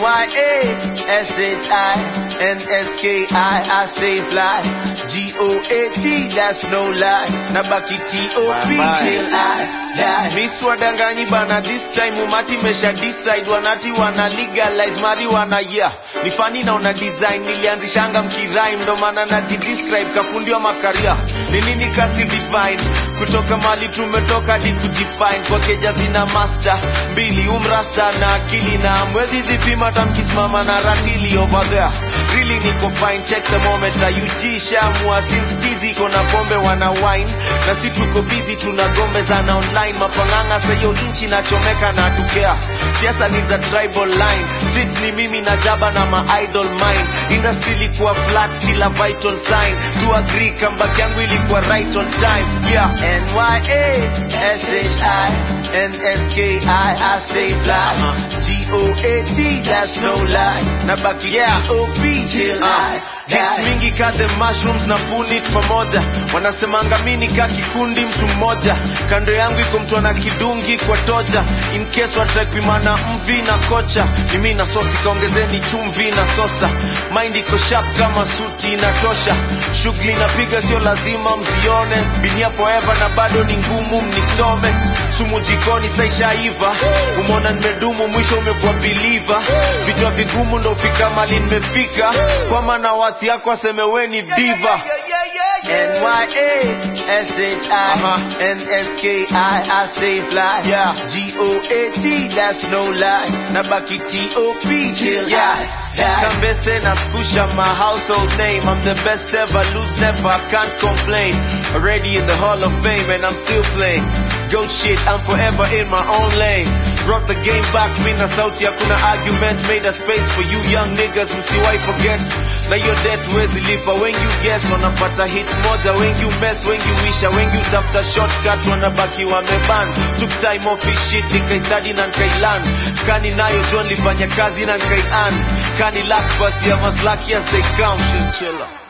N-Y-A-S-H-I-N-S-K-I, I stay fly. G-O-A-T, that's no lie. Nabaki T-O-P till I die. Miss wadanganyi bana, this time umati mesha decide. Wanati wana legalize marijuana, yeah. Ni funny na una design, nilianzishanga mkirime, ndo maana najidescribe kafundi wa makaria. Ni nini kasi divine? Kutoka mali tumetoka hadi kujifine kwa keja zina master mbili umrasta na akili na mwezi zipima tamkisimama na ratili over there really niko fine check thermometer UG shamua since tizi iko na pombe wana wine na si tuko busy tuna gombe zana online mapanganga sayo inchi nachomeka na tukea siasa ni za tribal line streets ni mimi na jaba na ma idol mine industry ilikuwa flat kila vital sign to agree comeback yangu ilikuwa right on time yeah N-Y-A-S-H-I-N-S-K-I I stay fly G-O-A-T that's no lie Nabaki G-O-P till I Hits mingi ka the mushrooms na punit pamoja wanasemanga mini ka kikundi mtu mmoja kando yangu iko mtu ana kidungi kwa toja in case watakpimana mvi na kocha ni mi na sosi kaongezeni chumvi na sosa mind iko sharp kama suti inatosha shughuli napiga sio lazima mzione binia forever na bado ni ngumu mnisome sumu jikoni saishaiva umeona nimedumu mwisho umekuwa biliva vichwa vigumu ndo fika mali nimefika kwa maana wati yako aseme we ni diva N-Y-A-S-H-I-N-S-K-I I stay fly yeah. G-O-A-T that's no lie Nabaki T-O-P till I die Kambese na skusha my household name I'm the best ever, lose never, I can't complain Already in the hall of fame and I'm still playing Goat shit, I'm forever in my own lane Brought the game back, mina sauti hakuna argument Made a space for you young niggas, msiwai forget na hiyo debt wezi lipa wengi guess wanapata hit moja wengi mess wengi wisha wengi utafuta shortcut wanabaki wameban took time off his shit nikaistudy na nikailan kani nayo jo nilifanya kazi na nikaian kani luck basi ya maslaki as they come shit chiller